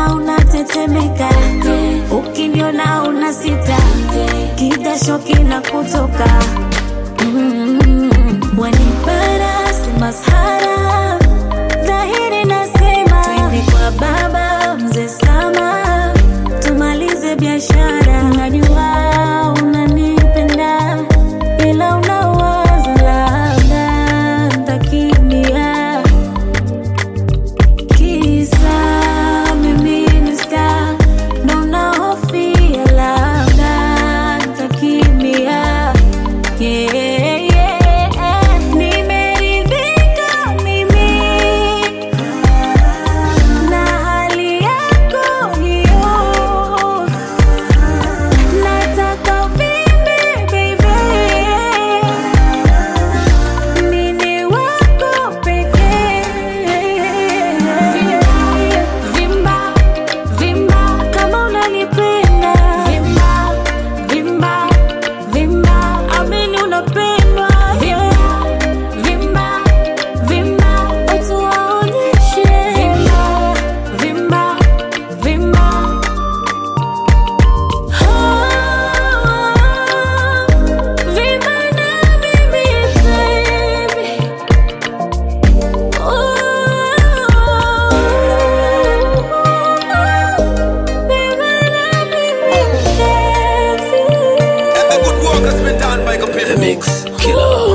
Ukiniona unatetemeka, ukiniona una sita, kidasho kinakutoka mm, wanipara si masahara, dhahiri nasema twende kwa baba mzee Sama, tumalize biashara. Najua unanipenda ila unawaza labda ntakimbia Kisa mimi ni star, ndo nahofia labda nitakimbia. Yeah, yeah. Nimeridhika mimi na hali yako hiyo, nataka uvimbe baby mini wako pekee. Vimba, vimba kama unanipenda. Vimba, vimba, vimba, amini unapendwa. Vimba, vimba, vimba, watu waonyeshe. Vimba, vimba, vimba. Vimba na mimi baby. And the good work has been done by computer. Mix Killer.